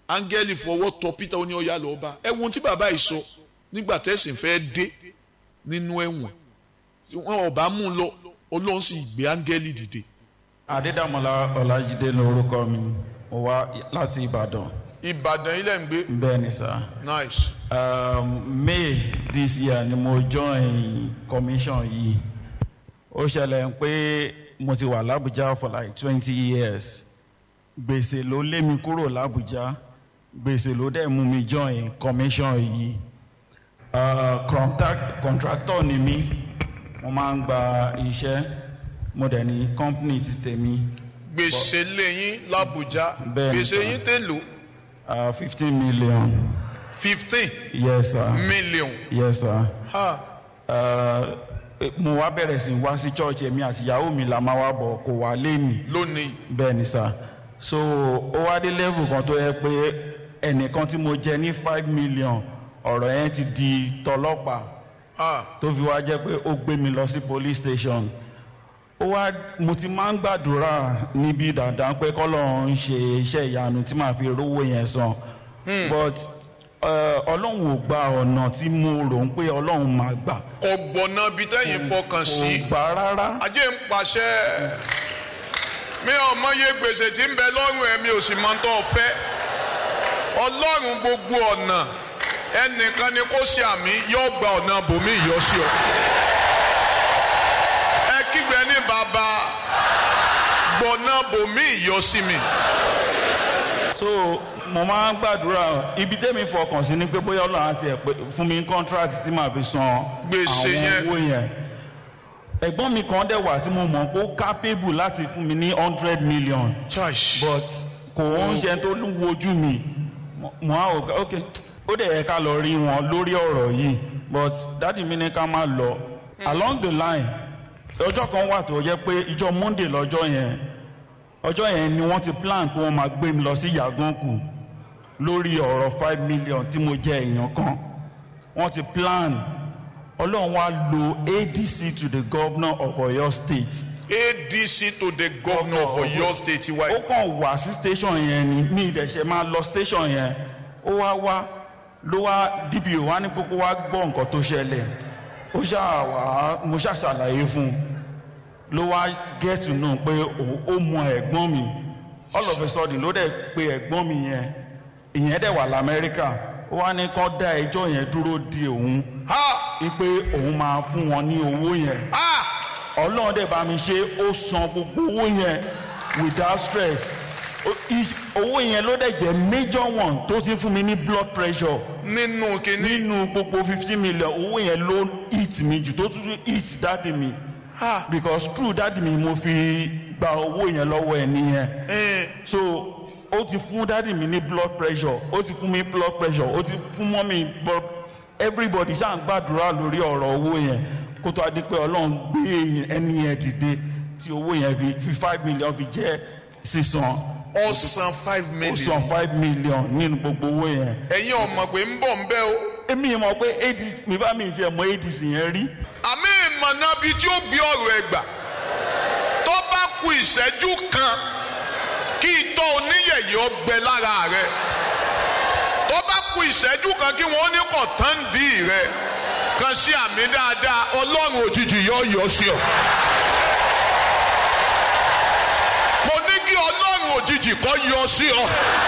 áńgẹ́lì fọwọ́ tọ Peter ó ní ọ̀yà lọ́ọ́ bá ẹ wo ohun tí bàbá yìí sọ nígbà tẹ̀sìn fẹ́ dé nínú ẹ̀wọ̀n wọn ò bá mú un lọ Ọlọ́run sì gbé áńgẹ́lì dìde. Adédàmọ́lá Ọlájídé lórúkọ mi mo wá láti Ìbàdàn Ìbàdàn ilẹ̀ ń gbé bẹ́ẹ̀ ni sá. nice Um, May this year ni mo join commission yìí ó ṣẹlẹ̀ pé mo ti wà l'Abuja for like twenty years gbèsè ló lé mi kúrò l'Abuja gbèsè ló dẹ̀ mú mi join commission yìí uh, contact, contractor ni mí mo máa ń gba iṣẹ́ mo dẹ̀ ní company ti tèmi gbèsè lẹ́yìn l'Abuja Bẹ́ẹ̀ ni, gbèsè sir. yín tèlò fifteen million fifteen yes sir million yes sir. ha Uh, mo wá bẹ̀rẹ̀ sí wá sí church èmi àti ìyàwó mi la máa wá bọ̀ kò wá lé mi lónìí bẹ́ẹ̀ ni sà so ó wá dé level kan tó yẹ pé ẹnìkan tí mo jẹ ní five million ọ̀rọ̀ yẹn ti di tọlọ́pàá ha tó fi wá jẹ́ pé ó gbé mi lọ sí police station ó wá mo ti máa ń gbàdúrà níbi dandan pé kọ́lọ́run ń ṣe iṣẹ́ ìyanu tí màá fi rówó yẹn san but uh, ọlọ́run ò gba ọ̀nà tí mo rò ń pé ọlọ́run máa gbà kò gbọ̀nà bí tẹ́yìn fọkàn sí kò gbà rárá ajé ń pàṣẹ mi ò mọye gbèsè tí ń bẹ lọ́rùn ẹ̀ mi ò sì mọ tó fẹ́ ọlọ́run gbogbo ọ̀nà ẹnìkan ni kó ṣe àmì yóò gba ọ̀nà bòmí yọ sí ọ ẹ kígbe ní bàbá gbọ̀nà bòmí yọ sí mi so mo máa ń gbàdúrà ibi tẹ́mi fọkàn sí ni pé bóyá ọlọ́run àti ẹ̀ pé fún mi ní contract tí màá fi san Gbèsè yẹn. àwọn owó yẹn ẹ̀gbọ́n mi kan dẹ̀ wà tí mo mọ̀ kó capable láti fún mi ní hundred million church but kò ń ṣe tó wojú mi mo- mo á ò ok ó dẹ̀ yẹ ká lọ rí wọn lórí ọ̀rọ̀ yìí but dádì mi ní ká má lọ along the line ọjọ́ kan wà tó jẹ́ pé ìjọ monday lọ́jọ́ yẹn ọjọ́ yẹn ni wọ́n ti plan pé wọ́n máa gbé mi lọ sí yàgànkù lórí ọ̀rọ̀ five million tí mo jẹ èèyàn kan wọ́n ti plan ọlọ́run wá lo adc to the governor of oyo state adc to the governor of oyo state ó wáyé kàn wá sí station yẹn ni mi ìdẹ̀ṣẹ̀ máa lọ station yẹn ó wá wá ló wá dpo wá ní kókó wá gbọ́ nǹkan tó ṣẹlẹ̀ ó ṣáà wá mo ṣáà ṣàlàyé fún un ló wá get to know pé òun ó mọ ẹ̀gbọ́n mi all of a sudden ló dẹ̀ pe ẹ̀gbọ́n mi yẹn ìyẹn dẹ̀ wà lamẹ́ríkà ó wá ní kán dá ẹjọ́ yẹn dúró di òun ha wípé òun máa fún wọn ní owó yẹn ha ọlọ́run dẹ̀ bá mi ṣe ó san gbogbo owó yẹn without stress O- is- owó yẹn ló dẹ̀ jẹ́ major one tó ti fún mi ní blood pressure nínú kínní nínú gbogbo fifteen million owó yẹn ló hit mi jù tó tún hit dáàdì mi ha because true dáàdì mi mo fi gba owó yẹn lọ́wọ́ ẹ̀ nìyẹn ẹ so ó ti fún dáàdì mi ní blood pressure ó ti fún mi blood pressure ó ti fún mọ́mí blood everybody ṣáà ń gbàdúrà lórí ọ̀rọ̀ owó yẹn kó tó a di pé ọlọ́run gbé ẹni yẹn dìde tí owó yẹn fi fi five million fi jẹ́ sísan ọ̀sán five ó million san five million nínú gbogbo owó yẹn ẹ̀yin ọmọ pé ń bọ̀ ń bẹ́ o èmi mọ̀ pé adc mi bá mi ṣe mọ adc yẹn rí àmì ìmọ̀nà bíi tí ó gbé ọ̀rọ̀ ẹ̀ gbà tó bá ku ìṣẹ́jú kan kí itọ́ oníyẹ̀yẹ́ ọgbẹ lára rẹ tó bá ku ìṣẹ́jú kan kí wọ́n ní kọ̀ tán dì rẹ kan sí àmì dáadáa ọlọ́run òjijì yọ yọ sí ọ. mo ní kí ọlọ́run òjijì kọ́ yọ sí ọ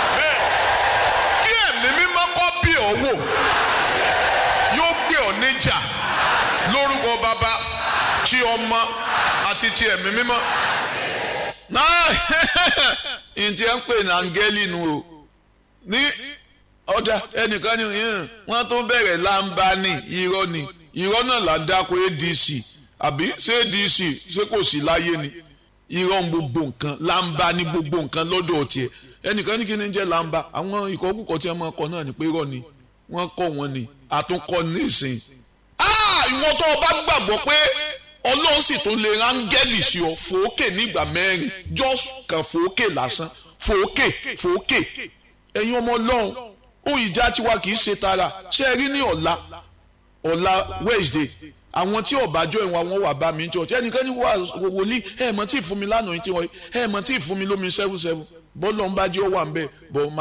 kí ẹ̀mí mímọ́ kọ́ bí ọ wò yóò gbé ọ níjà lórúkọ bàbá tí ọmọ àti ti ẹ̀mí mímọ́. náà ntí ẹ ń pè ní áńgẹ́lì nu o ní ọ̀dà ẹnìkan ní yín wọ́n tó bẹ̀rẹ̀ láǹbá ní irọ́ ni irọ́ náà là ń dáko adc àbí ṣé adc ṣé kò sí láyé ni irọ́ ń gbogbo nǹkan láǹbá ní gbogbo nǹkan lọ́dọ̀ tiẹ̀ ẹnìkan ní kí ni jẹ́ láǹbá àwọn ìkọ́kùkọ tí wọ́n máa kọ náà ní pé irọ́ ni wọ́n kọ́ wọn ni àtúnkọ́ ní ìsìn ìwọ tó o bá gbàgbọ́ pé ọlọ́run sì tó lè rángẹ́lì sí ọ fòókè nígbà mẹ́rin just kan fòókè lásán fòókè fòókè ẹ̀yin ọmọ ọlọ́run ohun ìjà tiwa kì í ṣe tara ṣé ẹ rí ní ọ̀la ọ̀la Wednesday àwọn tí ọ̀bájọ́ ìwọ̀n àwọn wà bá mi jọ tí ẹnìkan ní wà wòlíì ẹ̀ mọ̀ tí ì fún mi lánàá yìí tí wọ́n ẹ̀ mọ̀ tí ì fún mi lómi seven seven bọ́ọ̀lù ọ̀nbájẹ́ ó wà ń bẹ̀ bọ́ọ̀